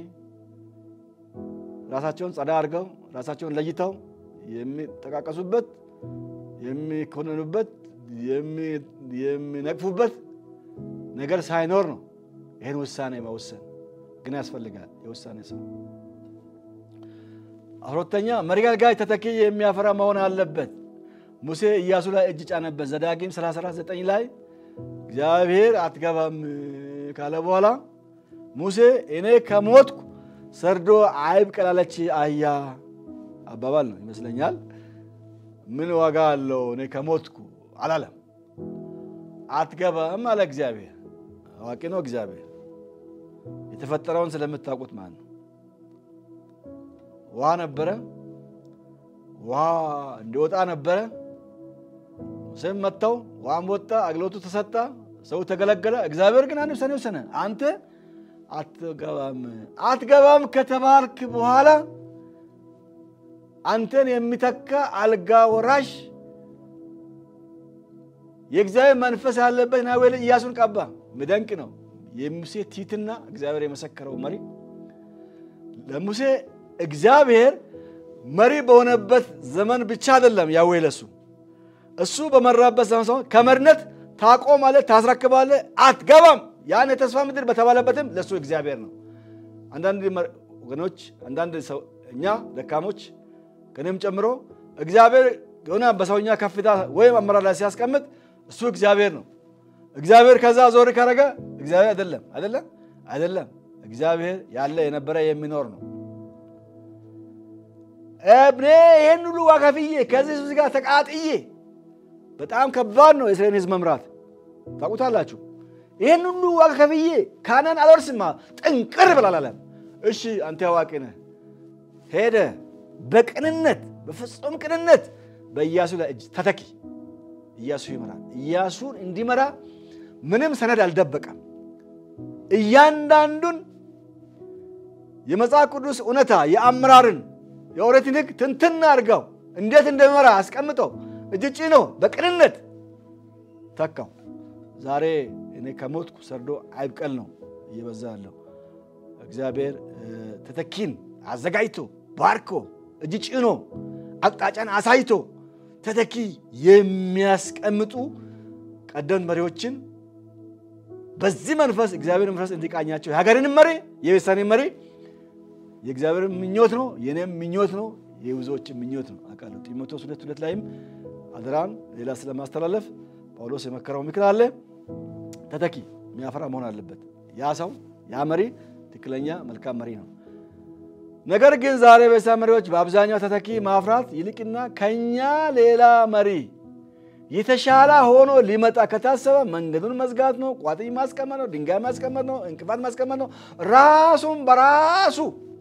ራሳቸውን ጸዳ አድርገው ራሳቸውን ለይተው የሚጠቃቀሱበት የሚኮነኑበት የሚነቅፉበት ነገር ሳይኖር ነው ይህን ውሳኔ መወሰን ግን ያስፈልጋል። የውሳኔ ሰው ሁለተኛ መሪ አገልጋይ ተተኪ የሚያፈራ መሆን አለበት። ሙሴ ኢያሱ ላይ እጅ ጫነበት። ዘዳግም 34፥9 ላይ እግዚአብሔር አትገባም ካለ በኋላ ሙሴ እኔ ከሞትኩ ሰርዶ አይብቀል አለች አህያ አባባል ነው ይመስለኛል። ምን ዋጋ አለው እኔ ከሞትኩ አላለም። አትገባም አለ እግዚአብሔር። አዋቂ ነው እግዚአብሔር። የተፈጠረውን ስለምታውቁት ማለት ነው። ውሃ ነበረ፣ ውሃ እንዲወጣ ነበረ። ሙሴም መጥተው ውሃም ወጣ፣ አገልግሎቱ ተሰጣ፣ ሰው ተገለገለ። እግዚአብሔር ግን አንድ ውሳኔ ወሰነ። አንተ አትገባም አትገባም ከተባልክ በኋላ አንተን የሚተካ አልጋ ወራሽ የእግዚአብሔር መንፈስ ያለበት ናዌል ኢያሱን ቀባ። ምደንቅ ነው የሙሴ ቲትና እግዚአብሔር የመሰከረው መሪ ለሙሴ እግዚአብሔር መሪ በሆነበት ዘመን ብቻ አይደለም ያዌ ለሱ እሱ በመራበት ዘመን ሰሆን ከመሪነት ታቆማለህ፣ ታስረክባለህ፣ አትገባም ያን የተስፋ ምድር በተባለበትም ለእሱ እግዚአብሔር ነው። አንዳንድ ወገኖች አንዳንድ ሰው እኛ ደካሞች ከእኔም ጨምሮ እግዚአብሔር የሆነ በሰውኛ ከፍታ ወይም አመራር ላይ ሲያስቀምጥ እሱ እግዚአብሔር ነው። እግዚአብሔር ከዛ ዞር ካረገ እግዚአብሔር አይደለም። አይደለም አይደለም። እግዚአብሔር ያለ የነበረ የሚኖር ነው። እኔ ይህን ሁሉ ዋጋ ከፍዬ ከዚህ ህዝብ ጋር ተቃጥዬ በጣም ከባድ ነው የእስራኤል ህዝብ መምራት ታውቁታላችሁ። ይህን ሁሉ ዋጋ ከፍዬ ካናን አልወርስማ ጥንቅር ብላላለም። እሺ አንተ አዋቂ ነህ። ሄደ በቅንነት በፍጹም ቅንነት በኢያሱ ላይ እጅ ተተኪ ኢያሱ ይመራል። ኢያሱን እንዲመራ ምንም ሰነድ አልደበቀም። እያንዳንዱን የመጽሐፍ ቅዱስ እውነታ የአመራርን የኦሪትን ሕግ ትንትን አድርገው እንዴት እንደሚመራ አስቀምጠው እጅ ጭኖ በቅንነት ተካው። ዛሬ እኔ ከሞትኩ ሰርዶ አይብቀል ነው እየበዛ ያለው። እግዚአብሔር ተተኪን አዘጋጅቶ ባርኮ እጅ ጭኖ አቅጣጫን አሳይቶ ተተኪ የሚያስቀምጡ ቀደምት መሪዎችን በዚህ መንፈስ እግዚአብሔር መንፈስ እንዲቃኛቸው የሀገርንም መሪ የቤተሰብንም መሪ የእግዚአብሔር ምኞት ነው፣ የኔም ምኞት ነው፣ የብዙዎችን ምኞት ነው አውቃለሁ። ጢሞቴዎስ ሁለት ሁለት ላይም አደራን ሌላ ስለማስተላለፍ ጳውሎስ የመከረው ምክር አለ። ተተኪ የሚያፈራ መሆን አለበት። ያ ሰው ያ መሪ ትክክለኛ መልካም መሪ ነው። ነገር ግን ዛሬ ቤተሰብ መሪዎች በአብዛኛው ተተኪ ማፍራት ይልቅና ከኛ ሌላ መሪ የተሻለ ሆኖ ሊመጣ ከታሰበ መንገዱን መዝጋት ነው፣ ቋጥኝ ማስቀመጥ ነው፣ ድንጋይ ማስቀመጥ ነው፣ እንቅፋት ማስቀመጥ ነው። ራሱን በራሱ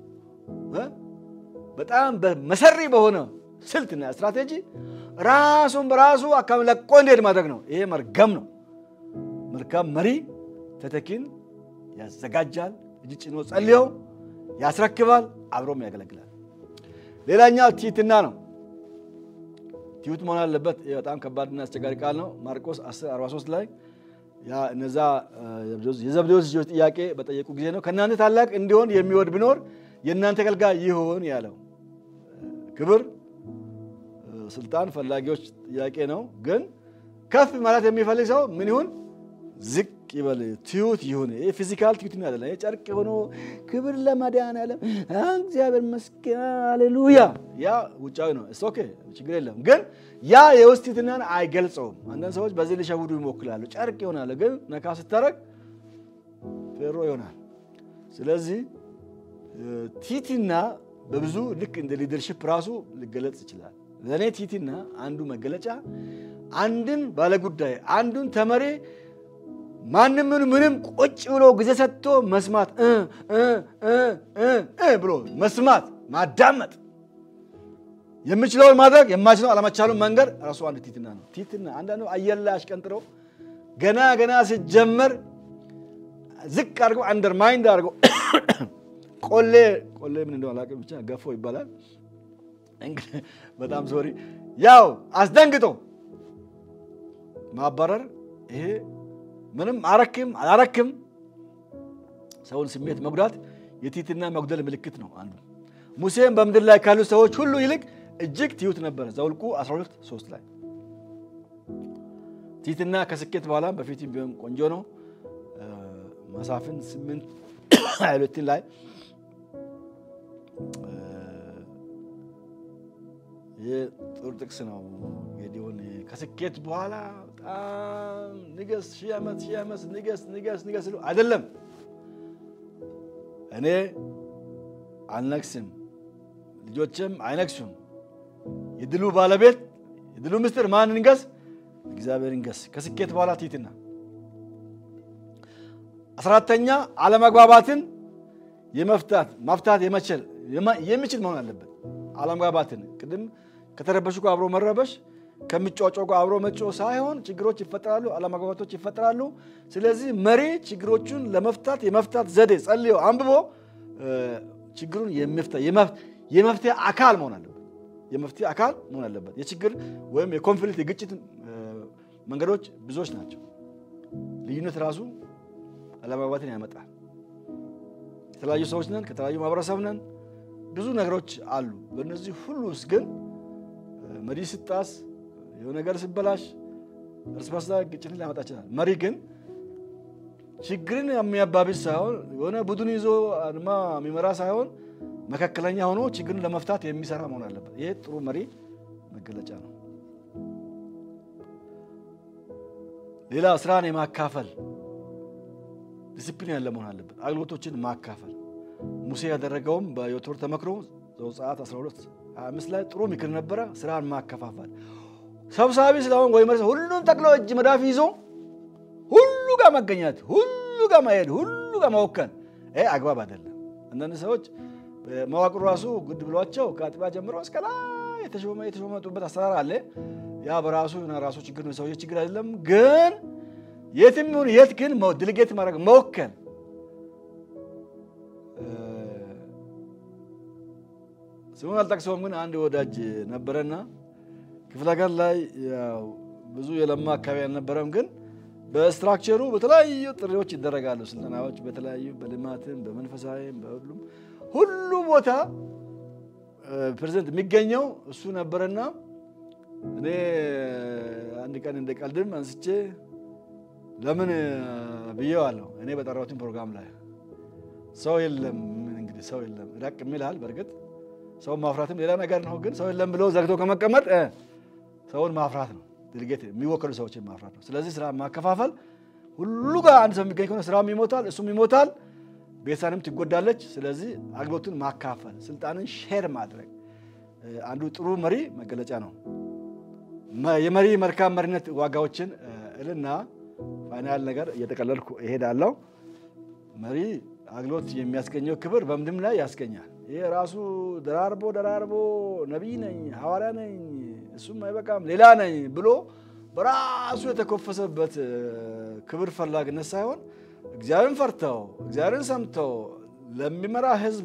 በጣም መሰሪ በሆነ ስልትና ስትራቴጂ ራሱን በራሱ አካባቢ ለቆ እንዲሄድ ማድረግ ነው። ይሄ መርገም ነው። መልካም መሪ ተተኪን ያዘጋጃል፣ እጅ ጭኖ ጸልዮ ያስረክባል፣ አብሮም ያገለግላል። ሌላኛው ትህትና ነው። ትሁት መሆን አለበት። በጣም ከባድና አስቸጋሪ ቃል ነው። ማርቆስ 1043 ላይ እነዛ የዘብዴዎስ ልጆች ጥያቄ በጠየቁ ጊዜ ነው ከእናንተ ታላቅ እንዲሆን የሚወድ ቢኖር የእናንተ አገልጋይ ይሁን ያለው። ክብር፣ ስልጣን ፈላጊዎች ጥያቄ ነው። ግን ከፍ ማለት የሚፈልግ ሰው ምን ይሁን? ዝቅ ይበል ትዩት ይሁን። ይሄ ፊዚካል ትዩት አይደለም። ይሄ ጨርቅ ሆኖ ክብር ለመድኃኒዓለም እግዚአብሔር ይመስገን ሃሌሉያ። ያ ውጫዊ ነው። እስ ኦኬ ችግር የለም። ግን ያ የውስጥ ትሕትናን አይገልጸውም። አንዳንድ ሰዎች በዚህ ሊሸውዱ ይሞክራሉ። ጨርቅ ይሆናል፣ ግን ነካ ስታረግ ፌሮ ይሆናል። ስለዚህ ትሕትና በብዙ ልክ እንደ ሊደርሽፕ ራሱ ሊገለጽ ይችላል። ለእኔ ትሕትና አንዱ መገለጫ አንድን ባለጉዳይ አንዱን ተመሪ ማንም ምን ምንም ቁጭ ብሎ ጊዜ ሰጥቶ መስማት ብሎ መስማት ማዳመጥ የሚችለውን ማድረግ የማይችለው አለመቻሉን መንገድ ራሱ አንድ ትሕትና ነው። ትሕትና አንዳንዱ አየር ላይ አሽቀንጥረው ገና ገና ሲጀመር ዝቅ አድርገው አንደርማይንድ አድርገው ቆሌ ቆሌ ምን እንደሆነ አላውቅም፣ ብቻ ገፎ ይባላል። በጣም ሶሪ ያው አስደንግጦ ማባረር ይሄ ምንም አረክም አላረክም ሰውን ስሜት መጉዳት የትሕትና መጉደል ምልክት ነው። አንዱ ሙሴም በምድር ላይ ካሉ ሰዎች ሁሉ ይልቅ እጅግ ትሑት ነበረ። ዘኍልቍ 12 3 ላይ ትሕትና ከስኬት በኋላም በፊትም ቢሆን ቆንጆ ነው። መሳፍንት 8 22 ላይ ይህ ጥሩ ጥቅስ ነው። ጌዲዮን ከስኬት በኋላ በጣም ንገስ፣ ሺህ ዓመት ሺህ ዓመት ንገስ ንገስ ንገስ ሲሉ አይደለም እኔ አልነግስም፣ ልጆችም አይነግሱም። የድሉ ባለቤት የድሉ ምስጢር ማን እንገስ? እግዚአብሔር እንገስ። ከስኬት በኋላ ትሕትና። አስራተኛ አለመግባባትን የመፍታት ማፍታት የመችል የሚችል መሆን አለበት። አለመግባባትን ቅድም ከተረበሹ ጋር አብሮ መረበሽ ከሚጫጫው ጋር አብሮ መጮ ሳይሆን ችግሮች ይፈጠራሉ፣ አለመግባባቶች ይፈጠራሉ። ስለዚህ መሪ ችግሮቹን ለመፍታት የመፍታት ዘዴ ጸልዮ አንብቦ ችግሩን የመፍትሄ አካል መሆን አለበት። የመፍትሄ አካል መሆን አለበት። የችግር ወይም የኮንፍሊክት የግጭት መንገዶች ብዙዎች ናቸው። ልዩነት ራሱ አለመግባባትን ያመጣል። የተለያዩ ሰዎች ነን፣ ከተለያዩ ማህበረሰብ ነን። ብዙ ነገሮች አሉ። በእነዚህ ሁሉ ውስጥ ግን መሪ ስጣስ የሆነ ነገር ሲበላሽ እርስ በርስ ግጭትን ሊያመጣ ይችላል። መሪ ግን ችግርን የሚያባብስ ሳይሆን የሆነ ቡድን ይዞ አድማ የሚመራ ሳይሆን መካከለኛ ሆኖ ችግርን ለመፍታት የሚሰራ መሆን አለበት። ይሄ ጥሩ መሪ መገለጫ ነው። ሌላ ስራን የማካፈል ዲሲፕሊን ያለ መሆን አለበት። አገልግሎቶችን ማካፈል ሙሴ ያደረገውም በዮቶር ተመክሮ ዘጸአት 12 25 ላይ ጥሩ ምክር ነበረ። ስራን ማከፋፈል ሰብሳቢ ስለሆን ወይ መሪ ሁሉም ጠቅሎ እጅ መዳፍ ይዞ ሁሉ ጋር መገኘት፣ ሁሉ ጋር መሄድ፣ ሁሉ ጋር መወከል ይሄ አግባብ አይደለም። አንዳንድ ሰዎች መዋቅሩ ራሱ ጉድ ብሏቸው ከአጥቢያ ጀምሮ እስከ ላይ የተሾመ የተሾመጡበት አሰራር አለ። ያ በራሱ ራሱ ችግር ነው፣ ሰውዬ ችግር አይደለም። ግን የትም ይሁን የት ግን ድልጌት ማድረግ መወከል ስሙን አልጠቅሰውም፣ ግን አንድ ወዳጅ ነበረና ክፍለ ሀገር ላይ ብዙ የለማ አካባቢ አልነበረም። ግን በስትራክቸሩ በተለያዩ ጥሪዎች ይደረጋሉ፣ ስልጠናዎች በተለያዩ በልማትም በመንፈሳዊም በሁሉም ሁሉ ቦታ ፕሬዚደንት የሚገኘው እሱ ነበረና እኔ አንድ ቀን እንደ ቀልድም አንስቼ ለምን ብዬዋለሁ። እኔ በጠራሁትን ፕሮግራም ላይ ሰው የለም እንግዲህ ሰው የለም ራቅ የሚልሃል በእርግጥ ሰውን ማፍራትም ሌላ ነገር ነው። ግን ሰው የለም ብሎ ዘግቶ ከመቀመጥ ሰውን ማፍራት ነው። ድርጌት የሚወከሉ ሰዎችን ማፍራት ነው። ስለዚህ ስራ ማከፋፈል ሁሉ ጋር አንድ ሰው የሚገኝ ከሆነ ስራም ይሞታል፣ እሱም ይሞታል፣ ቤተሰብም ትጎዳለች። ስለዚህ አገልግሎቱን ማካፈል፣ ስልጣንን ሼር ማድረግ አንዱ ጥሩ መሪ መገለጫ ነው። የመሪ መልካም መሪነት ዋጋዎችን እልና ፋይናል ነገር እየጠቀለልኩ እሄዳለሁ። መሪ አገልግሎት የሚያስገኘው ክብር በምድም ላይ ያስገኛል። ይህ ራሱ ደራርቦ ደራርቦ ነቢይ ነኝ ሐዋርያ ነኝ እሱም አይበቃም ሌላ ነኝ ብሎ በራሱ የተኮፈሰበት ክብር ፈላጊነት ሳይሆን እግዚአብሔርን ፈርተው እግዚአብሔርን ሰምተው ለሚመራ ሕዝብ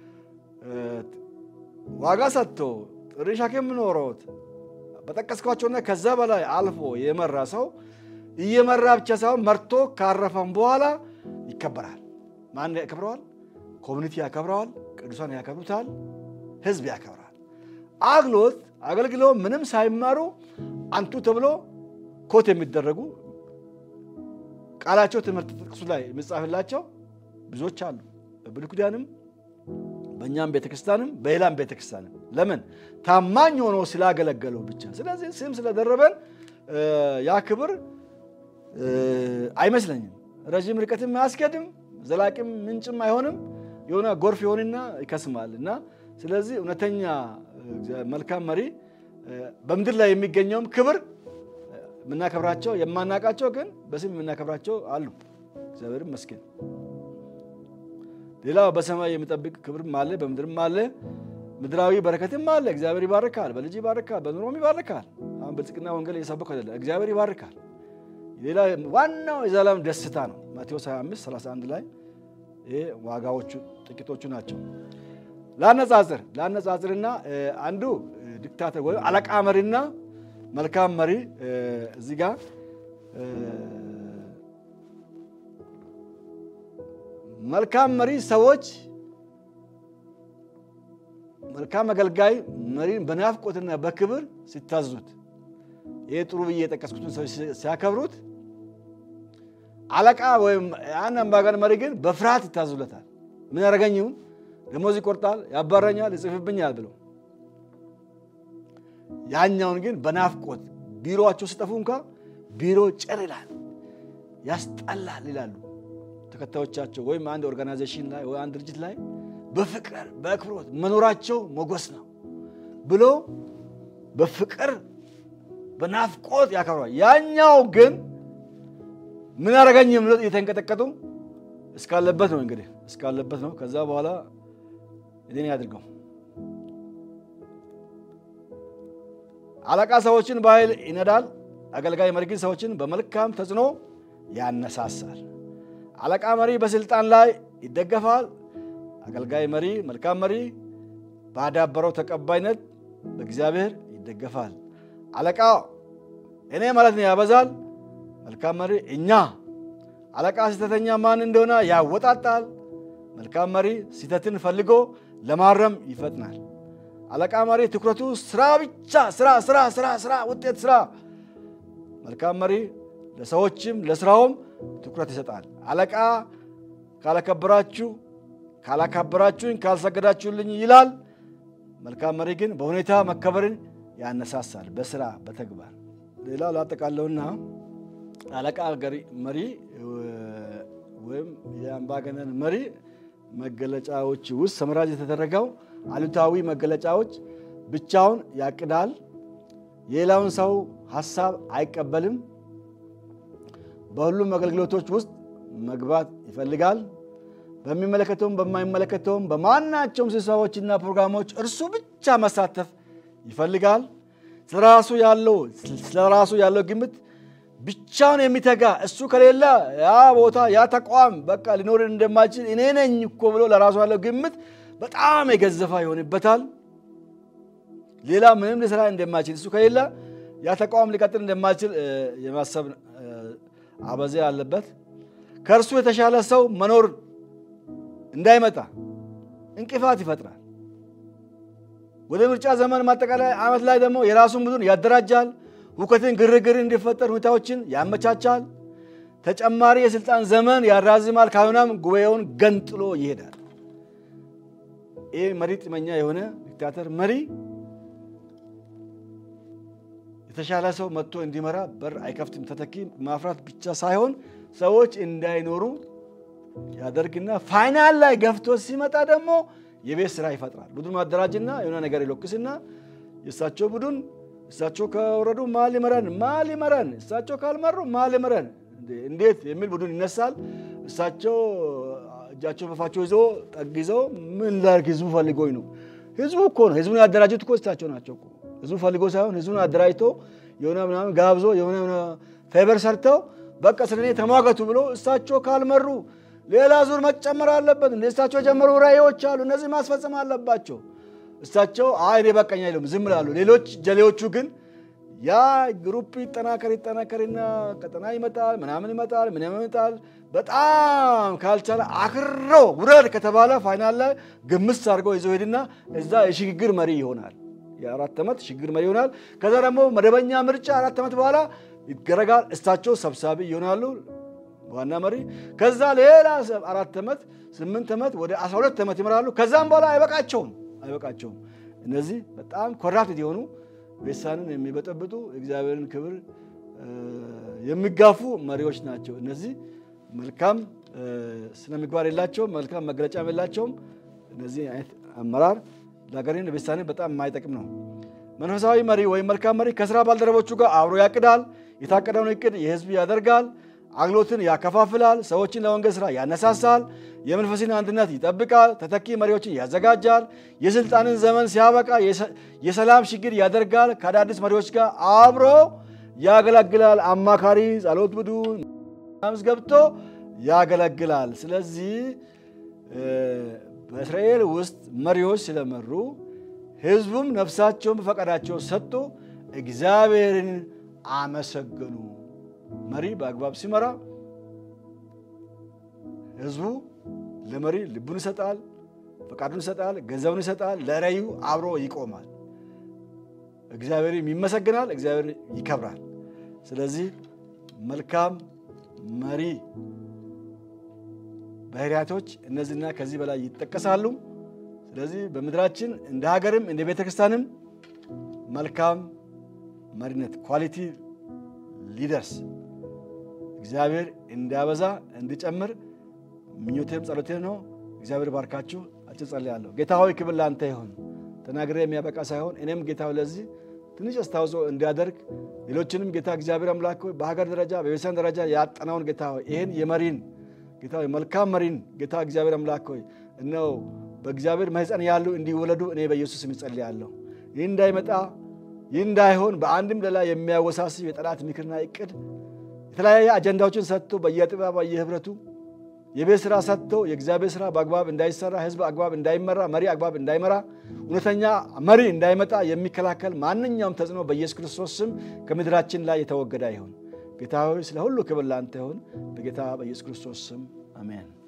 ዋጋ ሰጥተው ጥሪ ሸክም ኖሮት በጠቀስኳቸውና ከዛ በላይ አልፎ የመራ ሰው እየመራ ብቻ ሳይሆን መርቶ ካረፈም በኋላ ይከበራል። ማን ያከብረዋል? ኮሚኒቲ ያከብረዋል። ቅዱሳን ያከብሩታል። ህዝብ ያከብራል። አግሎት አገልግለው ምንም ሳይማሩ አንቱ ተብሎ ኮት የሚደረጉ ቃላቸው ትምህርት ጥቅሱ ላይ የሚጻፍላቸው ብዙዎች አሉ። በብሉይ ኪዳንም በእኛም ቤተክርስቲያንም በሌላም ቤተክርስቲያንም ለምን ታማኝ ሆኖ ስላገለገለው ብቻ። ስለዚህ ስም ስለደረበን ያ ክብር አይመስለኝም። ረዥም ርቀትም አያስኬድም፣ ዘላቂም ምንጭም አይሆንም። የሆነ ጎርፍ ይሆንና ይከስማል እና ስለዚህ እውነተኛ መልካም መሪ በምድር ላይ የሚገኘውም ክብር የምናከብራቸው የማናቃቸው ግን በስም የምናከብራቸው አሉ። እግዚአብሔር ይመስገን። ሌላው በሰማይ የሚጠብቅ ክብርም አለ፣ በምድርም አለ። ምድራዊ በረከትም አለ። እግዚአብሔር ይባርካል፣ በልጅ ይባርካል፣ በኑሮም ይባርካል። አሁን ብልጽግና ወንጌል እየሰበኩ አይደለም። እግዚአብሔር ይባርካል። ሌላ ዋናው የዘላለም ደስታ ነው። ማቴዎስ 25 31 ላይ ይሄ ዋጋዎቹ ጥቂቶቹ ናቸው። ላነጻጽር ላነጻጽርና አንዱ ዲክታተር ወይም አለቃ መሪና መልካም መሪ እዚህ ጋር መልካም መሪ ሰዎች መልካም አገልጋይ መሪን በናፍቆትና በክብር ሲታዙት፣ ይህ ጥሩ ብዬ የጠቀስኩትን ሰዎች ሲያከብሩት፣ አለቃ ወይም ያን አምባገነን መሪ ግን በፍርሃት ይታዙለታል። ምን ያደረገኝ ይሁን ደሞዝ ይቆርጣል፣ ያባረኛል፣ ይጽፍብኛል ብለው ያኛውን ግን በናፍቆት ቢሮቸው ሲጠፉ እንኳ ቢሮ ጭር ይላል፣ ያስጠላል ይላሉ ተከታዮቻቸው ወይም አንድ ኦርጋናይዜሽን ላይ ወይ አንድ ድርጅት ላይ በፍቅር በአክብሮት መኖራቸው ሞገስ ነው ብሎ በፍቅር በናፍቆት ያከብሯል። ያኛው ግን ምን አደረገኝ ብሎ እየተንቀጠቀጡ እስካለበት ነው እንግዲህ እስካለበት ነው። ከዛ በኋላ እኔን ያድርገው። አለቃ ሰዎችን በኃይል ይነዳል። አገልጋይ መሪ ግን ሰዎችን በመልካም ተጽዕኖ ያነሳሳል። አለቃ መሪ በስልጣን ላይ ይደገፋል። አገልጋይ መሪ መልካም መሪ ባዳበረው ተቀባይነት በእግዚአብሔር ይደገፋል። አለቃ እኔ ማለት ነው ያበዛል። መልካም መሪ እኛ። አለቃ ስህተተኛ ማን እንደሆነ ያወጣጣል። መልካም መሪ ስህተትን ፈልጎ ለማረም ይፈጥናል። አለቃ መሪ ትኩረቱ ስራ ብቻ ስራ ስራ ስራ ስራ ውጤት ስራ። መልካም መሪ ለሰዎችም ለስራውም ትኩረት ይሰጣል። አለቃ ካላከበራችሁ ካላካበራችሁኝ ካልሰገዳችሁልኝ ይላል። መልካም መሪ ግን በሁኔታ መከበርን ያነሳሳል፣ በስራ በተግባር። ሌላው ላጠቃለውና አለቃ መሪ ወይም የአምባገነን መሪ መገለጫዎች ውስጥ ሰምራጅ የተደረገው አሉታዊ መገለጫዎች ብቻውን ያቅዳል፣ የሌላውን ሰው ሀሳብ አይቀበልም፣ በሁሉም አገልግሎቶች ውስጥ መግባት ይፈልጋል፣ በሚመለከተውም በማይመለከተውም በማናቸውም ስብሰባዎችና ፕሮግራሞች እርሱ ብቻ መሳተፍ ይፈልጋል። ስለራሱ ያለው ስለራሱ ያለው ግምት ብቻውን የሚተጋ እሱ ከሌለ ያ ቦታ ያ ተቋም በቃ ሊኖርን እንደማይችል እኔ ነኝ እኮ ብሎ ለራሱ ያለው ግምት በጣም የገዘፋ ይሆንበታል። ሌላ ምንም ሊሰራ እንደማይችል እሱ ከሌለ ያ ተቋም ሊቀጥል እንደማይችል የማሰብ አበዜ አለበት። ከእርሱ የተሻለ ሰው መኖር እንዳይመጣ እንቅፋት ይፈጥራል። ወደ ምርጫ ዘመን ማጠቃላይ ዓመት ላይ ደግሞ የራሱን ቡድን ያደራጃል። ሁከትን፣ ግርግር እንዲፈጠር ሁኔታዎችን ያመቻቻል። ተጨማሪ የስልጣን ዘመን ያራዝማል። ካልሆነም ጉባኤውን ገንጥሎ ይሄዳል። ይህ መሪ ጥመኛ የሆነ ዲክታተር መሪ የተሻለ ሰው መጥቶ እንዲመራ በር አይከፍትም። ተተኪ ማፍራት ብቻ ሳይሆን ሰዎች እንዳይኖሩ ያደርግና ፋይናል ላይ ገፍቶ ሲመጣ ደግሞ የቤት ስራ ይፈጥራል። ቡድን ማደራጅና የሆነ ነገር ይለቅስና የእሳቸው ቡድን እሳቸው ከወረዱ ማን ሊመራን ማን ሊመራን እሳቸው ካልመሩ ማን ሊመራን እንዴት የሚል ቡድን ይነሳል። እሳቸው እጃቸው በፋቸው ይዞ ጠግዘው ምን ላድርግ ህዝቡ ፈልጎኝ ነው። ህዝቡ እኮ ነው ህዝቡን ያደራጁት እኮ እሳቸው ናቸው እኮ ህዝቡ ፈልጎ ሳይሆን ህዝቡን አደራጅቶ የሆነ ምናምን ጋብዞ የሆነ ፌቨር ሰርተው በቃ ስለ እኔ ተሟገቱ ብሎ እሳቸው ካልመሩ ሌላ ዙር መጨመር አለበት። እንደ እሳቸው የጀመሩ ራዕዮች አሉ፣ እነዚህ ማስፈጸም አለባቸው። እሳቸው አይ እኔ በቃኝ አይሉም፣ ዝም ላሉ። ሌሎች ጀሌዎቹ ግን ያ ግሩፕ ይጠናከር ይጠናከርና ቀጠና ይመጣል፣ ምናምን ይመጣል፣ ምናምን ይመጣል። በጣም ካልቻለ አክሮ ውረድ ከተባለ ፋይናል ላይ ግምስ አድርገው ይዘው ሄድና እዛ የሽግግር መሪ ይሆናል። የአራት ዓመት ሽግግር መሪ ይሆናል። ከዛ ደግሞ መደበኛ ምርጫ አራት ዓመት በኋላ ይደረጋል። እሳቸው ሰብሳቢ ይሆናሉ። ዋና መሪ። ከዛ ሌላ አራት ዓመት ስምንት ዓመት ወደ 12 ዓመት ይመራሉ። ከዛም በኋላ አይበቃቸውም አይበቃቸውም። እነዚህ በጣም ኮራፕት የሆኑ ቤተሳንን የሚበጠብጡ እግዚአብሔርን ክብር የሚጋፉ መሪዎች ናቸው። እነዚህ መልካም ስነ ምግባር የላቸውም፣ መልካም መግለጫም የላቸውም። እነዚህ አይነት አመራር ለሀገርን ለቤተሳንን በጣም የማይጠቅም ነው። መንፈሳዊ መሪ ወይም መልካም መሪ ከስራ ባልደረቦቹ ጋር አብሮ ያቅዳል። የታቀደውን እቅድ የህዝብ ያደርጋል። አግሎትን ያከፋፍላል። ሰዎችን ለወንጌል ስራ ያነሳሳል። የመንፈስን አንድነት ይጠብቃል። ተተኪ መሪዎችን ያዘጋጃል። የስልጣንን ዘመን ሲያበቃ የሰላም ሽግግር ያደርጋል። ከአዳዲስ መሪዎች ጋር አብሮ ያገለግላል። አማካሪ፣ ጸሎት ቡድን ምስ ገብቶ ያገለግላል። ስለዚህ በእስራኤል ውስጥ መሪዎች ስለመሩ ህዝቡም ነፍሳቸውን በፈቃዳቸው ሰጥቶ እግዚአብሔርን አመሰገኑ። መሪ በአግባብ ሲመራ ህዝቡ ለመሪ ልቡን ይሰጣል፣ ፈቃዱን ይሰጣል፣ ገንዘቡን ይሰጣል። ለራዩ አብሮ ይቆማል። እግዚአብሔርም ይመሰግናል፣ እግዚአብሔር ይከብራል። ስለዚህ መልካም መሪ ባህሪያቶች እነዚህና ከዚህ በላይ ይጠቀሳሉ። ስለዚህ በምድራችን እንደ ሀገርም እንደ ቤተ ክርስቲያንም መልካም መሪነት ኳሊቲ ሊደርስ እግዚአብሔር እንዲያበዛ እንዲጨምር ምኞቴም ጸሎቴም ነው። እግዚአብሔር ባርካችሁ። አጭር ጸልያለሁ። ጌታ ሆይ ክብር ለአንተ ይሁን። ተናግሬ የሚያበቃ ሳይሆን እኔም ጌታ ለዚህ ትንሽ አስተዋጽኦ እንዲያደርግ ሌሎችንም ጌታ እግዚአብሔር አምላክ ሆይ በሀገር ደረጃ በቤተሰብ ደረጃ ያጠናውን ጌታ ሆይ ይህን የመሪን ጌታ ሆይ መልካም መሪን ጌታ እግዚአብሔር አምላክ ሆይ እነሆ በእግዚአብሔር ማኅፀን ያሉ እንዲወለዱ እኔ በኢየሱስ ስም እጸልያለሁ። ይህ እንዳይመጣ ይህ እንዳይሆን በአንድም ሌላ የሚያወሳስብ የጠላት ምክርና እቅድ የተለያየ አጀንዳዎችን ሰጥቶ በየጥበባ በየህብረቱ የቤት ስራ ሰጥቶ የእግዚአብሔር ስራ በአግባብ እንዳይሰራ፣ ህዝብ አግባብ እንዳይመራ፣ መሪ አግባብ እንዳይመራ፣ እውነተኛ መሪ እንዳይመጣ የሚከላከል ማንኛውም ተጽዕኖ በኢየሱስ ክርስቶስ ስም ከምድራችን ላይ የተወገደ ይሁን። ጌታ ሆይ ስለ ሁሉ ክብር ላንተ ይሁን። በጌታ በኢየሱስ ክርስቶስ ስም አሜን።